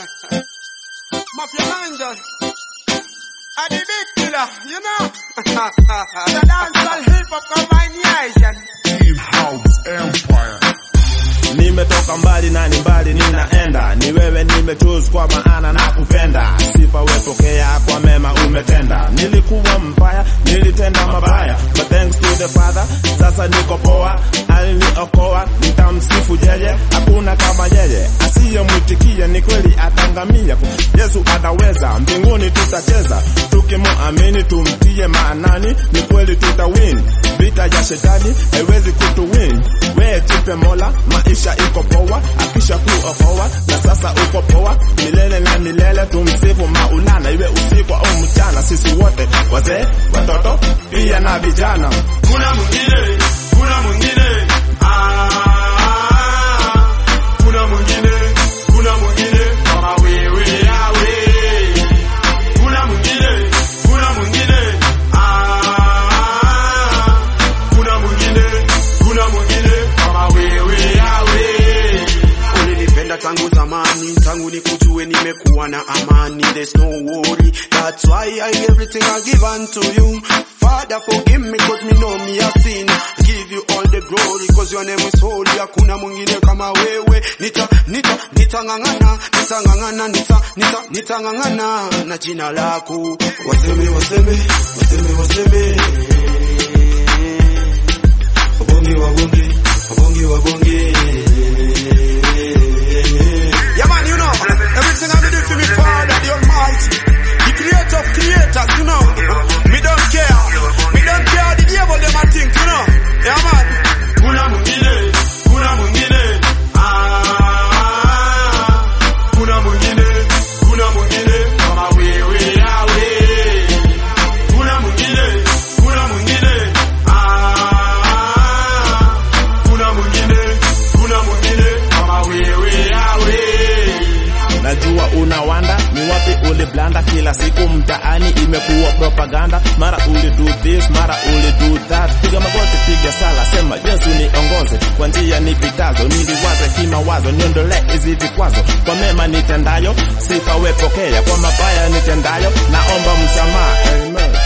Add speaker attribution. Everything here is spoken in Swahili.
Speaker 1: Mafia Manja. I the big killer, you know. the dancehall hip hop combination.
Speaker 2: Team House Empire.
Speaker 3: Nimetoka mbali na ni mbali ninaenda, ni wewe nimechoose kwa maana na kupenda. Sifa wepokea kwa mema umetenda. Nilikuwa mbaya, nilitenda mabaya, but thanks to the Father, sasa niko poa. Aliniokoa, nitamsifu yeye, hakuna kama yeye. Asiyemwitikia ni kweli atangamia. Yesu ataweza, mbinguni tutacheza, tukimuamini tumtie maanani, ni kweli tutawin. Vita ya shetani haiwezi kutuwin. Wewe jipe Mola, maisha iko poa, akisha kuokoa na sasa uko poa milele na milele. Tumsifu Maulana, iwe usiku au mchana, sisi wote wazee, watoto pia na vijana.
Speaker 1: Kuna mwingine, kuna mwingine. Ah, kuna mwingine, kuna mwingine kama wewe yawe. Kuna mwingine, kuna mwingine. Ah, kuna mwingine, kuna mwingine kama wewe yawe.
Speaker 4: Ulinipenda tangu zamani, tangu nikujue nimekuwa na amani. There's no worry, that's why I everything I give unto you. Father forgive me cause me know me a sin. Give you all the glory cause your name is holy. Hakuna mwingine kama wewe. Nita nita nitangangana, nitangangana, nita nita nitangangana na jina lako. Waseme waseme, waseme waseme. Wabonge wabonge, wabonge wabonge. Yeah man, you know, everything I do for me Father, the Almighty, the creator of creators, you know. Me don't care, me don't care the devil them I think, you know. Yeah man.
Speaker 1: Kuna mwingine, kuna mwingine. Ah, kuna mwingine, kuna mwingine kama wewe yawe. Kuna mwingine, kuna mwingine. Ah, kuna mwingine, kuna mwingine kama wewe yawe.
Speaker 3: Najua unawanda ni wapi uliblanda, kila siku mtaani imekuwa propaganda, mara uli do this, mara uli do that. Piga magoti, piga sala, sema Yesu niongoze kwa njia nipitazo, niliwaze kimawazo, niondolee hizi vikwazo. Kwa mema nitendayo, sifa wepokea, kwa mabaya nitendayo, naomba msamaha. Amen.